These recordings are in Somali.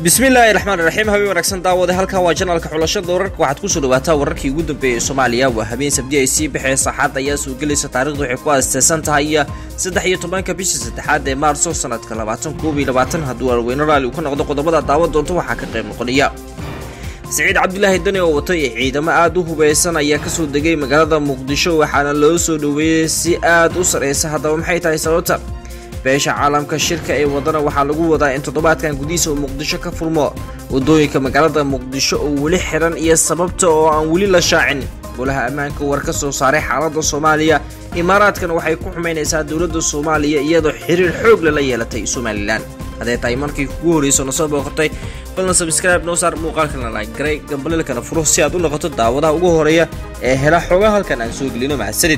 bismillaahi raxmaan raxiim habeen wanaagsan daawade halkan waa janalka xulashada wararka waxaad kusoo dhawaataa wararkii ugu dambeeyay soomaaliya waa habeen sabdi ay sii baxee saxaad ayaa soo gelaysa taarikhdu waxay ku aasteysan tahay saddex iyo tobanka bisha saddexaad ee maarso sanadka labaatan koob iyo labaatan hadduu alweyne raali uu ka noqdo qodobada daawan doonto waxaa ka qayb noqonaya siciid cabdilaahi dani oo watay ciidamo aada u hubeysan ayaa kasoo degay magaalada muqdisho waxaana loo soo dhoweeyey si aada u sareysa haddaba maxay tahay sababta beesha caalamka shirka ee wadana waxaa lagu wadaa in toddobaadkan gudihiisa uu muqdisho ka furmo wadooyinka magaalada muqdisho oo weli xiran iyo sababta oo aan weli la shaacin golaha ammaanka war ka soo saaray xaaladda soomaaliya imaaraadkana waxay ku xumaynaysaa dowladda soomaaliya iyadoo xiriir xoog lala yeelatay somalilan hadday tahay markii kugu horreyso na soo booqatay balna sabscribe noo saar muuqaalkana laagaray gambaleelkana furo si aad u noqoto daawadaha ugu horeeya ee hela xoogaa halkan aan soo gelino mahadsanid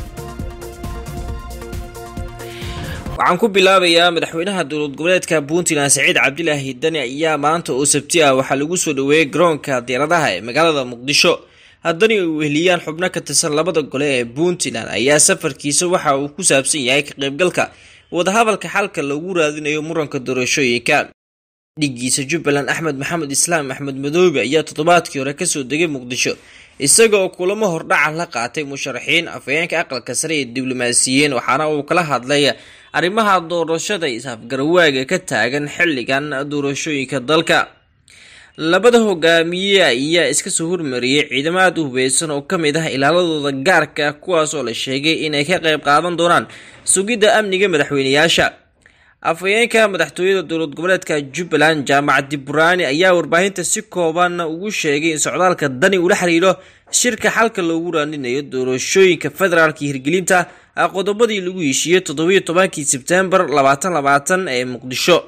waxaan ku bilaabayaa madaxweynaha dowlad goboleedka puntland saciid cabdilaahi dani ayaa maanta oo sabti ah waxaa lagu soo dhoweeyey garoonka diyaaradaha ee magaalada muqdisho haddani ay weheliyaan xubno ka tirsan labada gole ee puntland ayaa safarkiisa waxa uu ku saabsan yahay ka qaybgalka wadahadalka xalka lagu raadinayo muranka doorashooyinka dhigiisa jubbaland axmed maxamed islaam axmed madoobe ayaa toddobaadkii hore kasoo degay muqdisho isaga oo kulamo hordhaca la qaatay musharaxiin afhayeenka aqalka sare ee diblomaasiyiin waxaana uu kala hadlay arrimaha doorashada is-afgarawaaga ka taagan xilligan doorashooyinka dalka labada hogaamiye ayaa iska soo hormariyey ciidamo aada u hubeysan oo ka mid ah ilaaladooda gaarka kuwaas oo la sheegay inay ka qayb qaadan doonaan sugidda amniga madaxweyneyaasha afhayeenka madaxtooyada dowlad goboleedka jubbaland jaamac diburaani ayaa warbaahinta si kooban ugu sheegay in socdaalka dani ula xiriiro shirka xalka loogu raaninayo doorashooyinka federaalka hirgelinta qodobadii lagu heshiiyey toddobiyo tobankii sebtembar labaatan labaatan ee muqdisho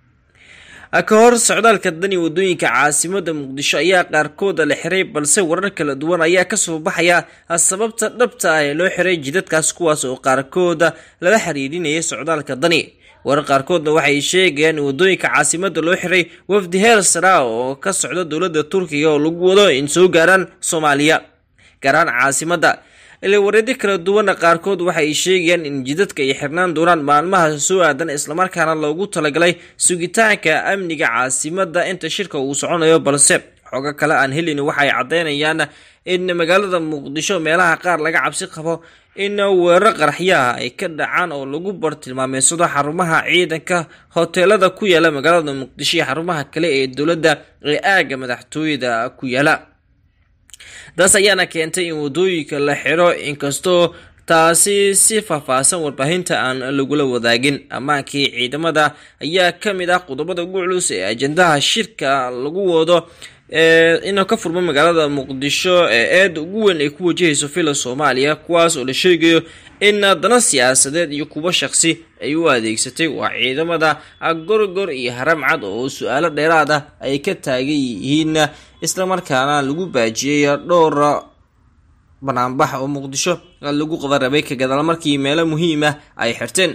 ka hor socdaalka dani wadooyinka caasimada muqdisho ayaa qaarkooda la xiray balse warar kala duwan ayaa kasoo baxaya sababta dhabta ah ee loo xiray jidadkaas kuwaas oo qaarkooda lala xiriirinayay socdaalka dani warar qaarkoodna waxay sheegayaan in wadooyinka caasimada loo xiray wafdi heer sara oo ka socda dowladda turkiga oo lagu wado in soo gaaraan soomaaliya gaaraan caasimada ilaa wareedyo kala duwana qaarkood waxay sheegayaan in jidadka ay xirnaan doonaan maalmaha soo aadan islamarkaana loogu talagalay sugitaanka amniga caasimada inta shirka uu soconayo balse xogo kale aan helin waxay caddeynayaan in magaalada muqdisho meelaha qaar laga cabsi qabo in weerar qaraxyaha ay ka dhacaan oo lagu bartilmaameysado xarumaha ciidanka hoteelada ku yaala magaalada muqdisho iyo xarumaha kale ee dowladda ee aagga madaxtooyada ku yaala taas ayaana keentay in wadooyinka la xiro inkastoo taasi si faahfaahsan warbaahinta aan lagula wadaagin ammaankii ciidamada ayaa ka mid ah qodobada ugu culus ee ajandaha shirka lagu wado inuu ka furmo magaalada muqdisho ee eeda ugu weyn ay ku wajahayso fila soomaaliya kuwaas oo la sheegayo in dana siyaasadeed iyo kuwo shaqsi ay u adeegsatay waa ciidamada gorgor iyo haramcad oo su-aalo dheeraad ah ay ka taagan yihiin islamarkaana lagu baajiyey dhowr banaanbax oo muqdisho lagu qadarabay ka gadaal markii meelo muhiim ah ay xirteen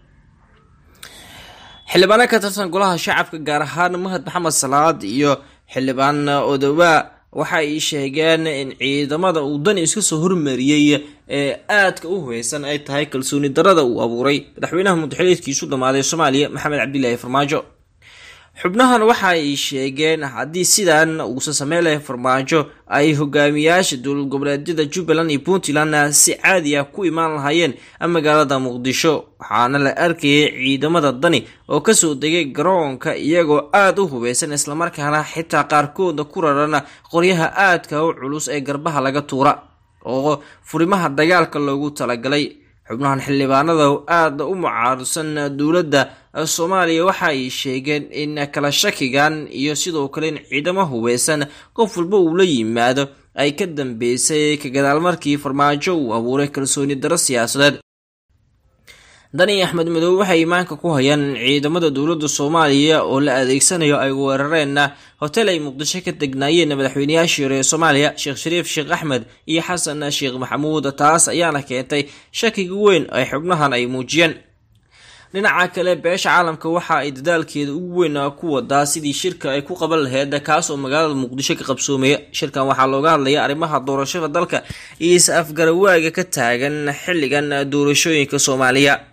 xildhibaano ka tirsan golaha shacabka gaar ahaan mahad maxamed salaad iyo xildhibaan odowaa waxa ay sheegeen in ciidamada uu dani iska soo hormariyey ee aadka u hubeysan ay tahay kalsooni darada uu abuuray madaxweynaha mudaxiliedkiisu dhammaaday soomaaliya maxamed cabdilaahi farmaajo xubnahan waxa ay sheegeen haddii sidan uusan sameyn lahay farmaajo ay hogaamiyaasha dowlad goboleedyada jubbaland iyo puntland si caadi ah ku imaan lahaayeen magaalada muqdisho waxaana la arkayay ciidamada dani oo kasoo degay garoonka iyagoo aada u hubeysan islamarkaana xitaa qaarkooda ku raran qoryaha aadka u culus ee garbaha laga tuura oo furimaha dagaalka loogu talagalay xubnahan xildhibaanada aada u mucaarudsan dowladda soomaaliya waxa ay sheegeen in kala shakigan iyo sidoo kale in ciidamo hubeysan qof walba uu la yimaado ay ka dambeysay ka gadaal markii farmaajo uu abuuray kalsooni daro siyaasadeed dani axmed madoobe waxay imaanka ku hayaan in ciidamada dowladda soomaaliya oo la adeegsanayo ay weerareen hotel ay muqdisho ka degnaayeen madaxweyneyaashii hore ee soomaaliya sheekh shariif sheekh axmed iyo xasan sheekh maxamuud taas ayaana keentay shakiga weyn ay xubnahan ay muujiyeen dhinaca kale beesha caalamka waxa ay dadaalkeeda ugu weyn ku wadaa sidii shirka ay ku qaban laheyd kaas oo magaalada muqdisho ka qabsoomaya shirkan waxaa looga hadlaya arrimaha doorashada dalka iyo is-afgarawaaga ka taagan xilligan doorashooyinka soomaaliya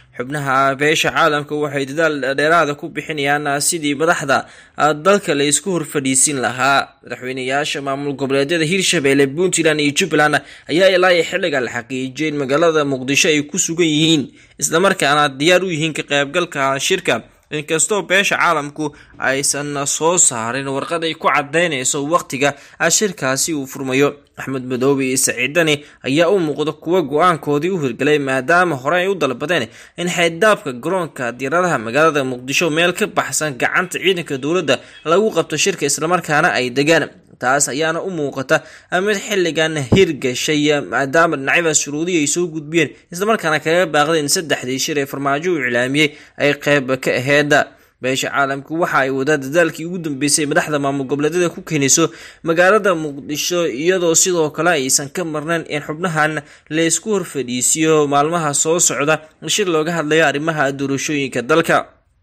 xubnaha beesha caalamka waxay dadaal dheeraada ku bixinayaan sidii madaxda dalka la isku horfadhiisin lahaa madaxweyneyaasha maamul goboleedyada hirshabelle puntland iyo jubbaland ayaa ilaa iyo xilliga la xaqiijiyay in magaalada muqdisho ay ku sugan yihiin islamarkaana diyaar u yihiin ka qaybgalka shirka inkastoo beesha caalamku aysan soo saarin warqad ay ku cadeynayso waqtiga shirkaasi uu furmayo axmed madoobe iyo saciidani ayaa u muuqda kuwa go-aankoodii u hirgalay maadaama hore ay u dalbadeen in xeyddaabka garoonka diyaaradaha magaalada muqdisho meel ka baxsan gacanta ciidanka dowladda lagu qabto shirka islamarkaana ay degaan taas ayaana u muuqata mid xilligan hirgashay maadaama dhinacyada shuruudii ay soo gudbiyeen islamarkaana kaga baaqdeen saddexdii shir ee farmaajo uu iclaamiyey ay qeyb ka aheyd beesha caalamku waxa ay wadaa dadaalkii ugu dambeysay madaxda maamul goboleedyada ku keenayso magaalada muqdisho iyadoo sidoo kale aysan ka marnayn in xubnahan laysku horfadhiisiyo maalmaha soo socda shir looga hadlayo arrimaha doorashooyinka dalka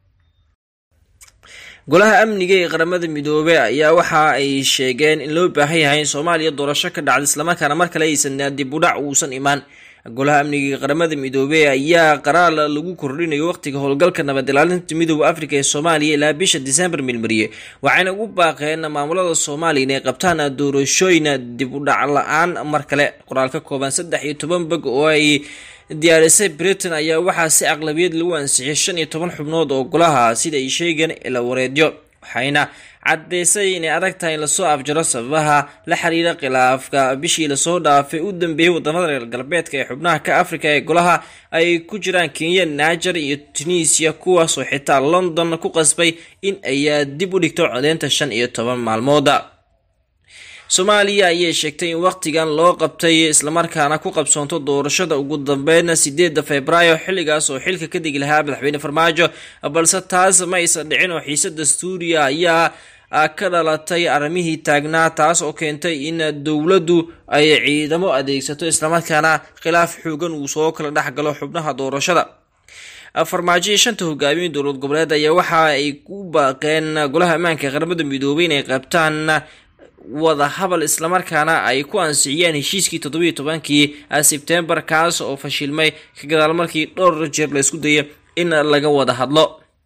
golaha amniga ee qaramada midoobey ayaa waxa ay sheegeen in loo baahan yahay in soomaaliya doorasho ka dhacda islamarkaana mar kale aysan dib udhac uusan imaan golaha amniga ee qaramada midoobey ayaa qaraar lagu kordhinayo waqtiga howlgalka nabad ilaalinta midooda afrika ee soomaaliya ilaa bisha disembar milmariye waxayna ugu baaqeen maamulada soomaaliya inay qabtaan doorashooyin dib udhac la-aan mar kale qoraal ka kooban saddex iyo toban bog oo ay diyaarisay britain ayaa waxaa si aqlabiyad lagu ansixiyay shan iyo toban xubnood oo golaha sida ay sheegeen ila wareedyo waxayna caddeysay inay adag tahay in lasoo afjaro sababaha la xiriira khilaafka bishii lasoo dhaafay u dambeeyey wadamada reer galbeedka ee xubnaha ka afrika ee golaha ay ku jiraan kenya niger iyo tunisia kuwaasoo xitaa london ku qasbay in ay dib u dhigto codeynta shan iyo toban maalmooda soomaaliya ayay sheegtay in waqtigan loo qabtay islamarkaana ku qabsoonto doorashada ugu dambeyn sideeda februaayo xilligaas oo xilka ka degi lahaa madaxweyne farmaajo balse taas ma aysan dhicin oo xiise dastuuriya ayaa ka dhalatay arrimihii taagnaa taas oo keentay in dowladdu ay ciidamo adeegsato islamarkaana khilaaf xoogan uu soo kala dhex galo xubnaha doorashada farmaajo iyo shanta hogaamiye dowlad goboleed ayaa waxa ay ku baaqeen golaha ammaanka qaramada midoobay inay qabtaan wada habal islamarkaana ay ku ansixiyeen heshiiskii toddobiiyo tobankii sebtembar kaas oo fashilmay ka gadaal markii dhowr jeer la isku dayay in laga wada hadlo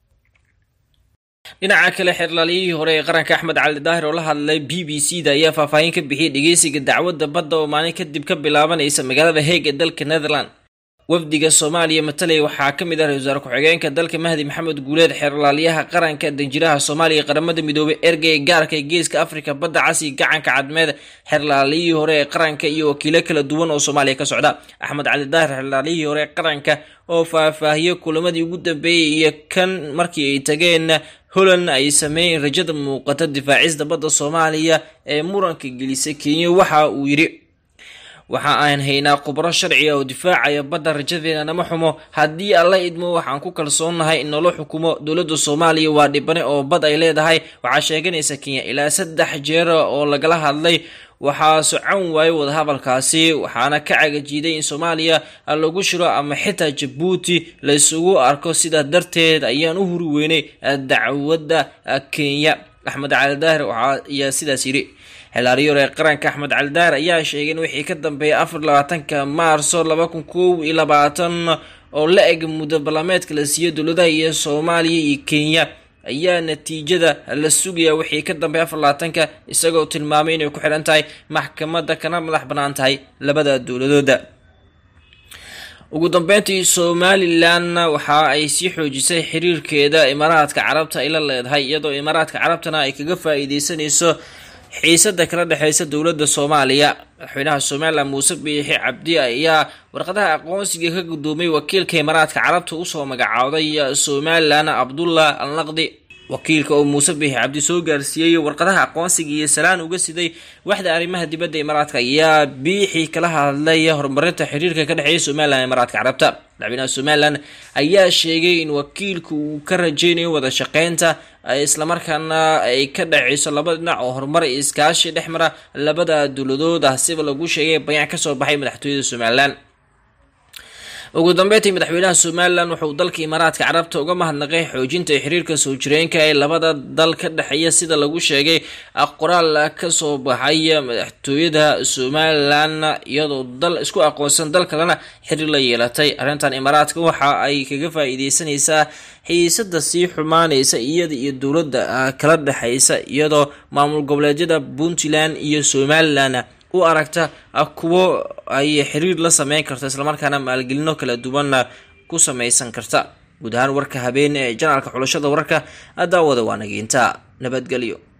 dhinaca kale xeerlaaliyihii hore ee qaranka axmed cali daahir oo la hadlay b b c da ayaa faahfaahin ka bixiyay dhegeysiga dacwadda badda oo maalin kadib ka bilaabanaysa magaalada heeg ee dalka netherland wafdiga soomaaliya matalaya waxaa ka mid ah ra-isul wasaare ku-xigeenka dalka mahdi maxamed guuleed xeerlaaliyaha qaranka danjiraha soomaaliya qaramada midoobay ergey gaarka ee geeska afrika badda casi gacanka cadmeed xeerlaaliyihii hore ee qaranka iyo wakiilo kala duwan oo soomaaliya ka socda axmed cali daahir xeerlaaliyihii hore ee qaranka oo faahfaahiyey kulamadii ugu dambeeyey iyo kan markii ay tageen holland ay sameeyeen rajada muuqata difaacista badda soomaaliya ee muranka gelisay kenya waxa uu yidhi waxa aan haynaa khubro sharciga oo difaacaya badda rajadeena nama xumo haddii alla idmo waxaan ku kalsoonnahay in nolo xukumo dowladda soomaaliya waa dhibane oo bad ay leedahay waxaa sheeganaysa kenya ilaa saddex jeer oo lagala hadlay waxaa socon waayay wadahadalkaasi waxaana ka cagajiiday in soomaaliya lagu shiro ama xitaa jabuuti la isugu arko sidaa darteed ayaan u huri weynay dacwadda kenya axmed cali daahir ayaa sidaas yidhi xeelaariyoor ee qaranka axmed cali daahir ayaa sheegay in wixii ka dambeeyay afar labaatanka maarso laba kun kow iyo labaatan oo la eg muddo ballameedka la siiyey dowladaha iyo soomaaliya iyo kenya ayaa natiijada la sugayaa wixii ka dambeeya afar labaatanka isagoo tilmaamay inay ku xidhan tahay maxkamadda kana madax bannaan tahay labada dowladooda ugu dambeyntii somalilan waxa ay sii xoojisay xiriirkeeda imaaraadka carabta ay la leedahay iyadoo imaaraadka carabtana ay kaga faa-iideysanayso xiisada kala dhexeysa dowladda soomaaliya madaxweynaha somalilan muuse biixi cabdi ayaa warqadaha aqoonsiga ka gudoomay wakiilka imaaraadka carabta usoo magacooday somalilan cabdullah al naqdi wakiilka oo muuse biixi cabdi soo gaarsiiyey warqadaha aqoonsiga iyo salaan uga siday waxda arrimaha dibadda imaaraadka ayaa biixi kala hadlay horumarinta xiriirka ka dhexeeya somalilan imaaraadka carabta madaxweynaha somalilan ayaa sheegay in wakiilku uu ka rajeynayo wada shaqeynta islamarkaana ay ka dhaceyso laba dhinac oo horumar iyo iskaashi dhex mara labada dowladood ah siba lagu sheegay bayaan kasoo baxay madaxtooyada somalilan ugu dambeyntii madaxweynaha somalilan wuxuu dalka imaaraadka carabta uga mahadnaqay xoojinta xiriirka soo jireenka ee labada dal ka dhexeeya sida lagu sheegay qoraal kasoo baxay madaxtooyada somalilan iyadoo dal isku aqoonsan dal kalena xiriir la yeelatay arrintan imaaraadka waxa ay kaga faa-iideysanaysaa xiisada sii xumaaneysa iyada iyo dowladda kala dhexeysa iyadoo maamul goboleedyada puntland iyo somalilan u aragta kuwo ay xiriir la sameyn karto islamarkaana maalgelino kala duwanna ku sameysan karta guud ahaan warka habeen ee janaalka xulashada wararka daawada waa nageynta nabadgelyo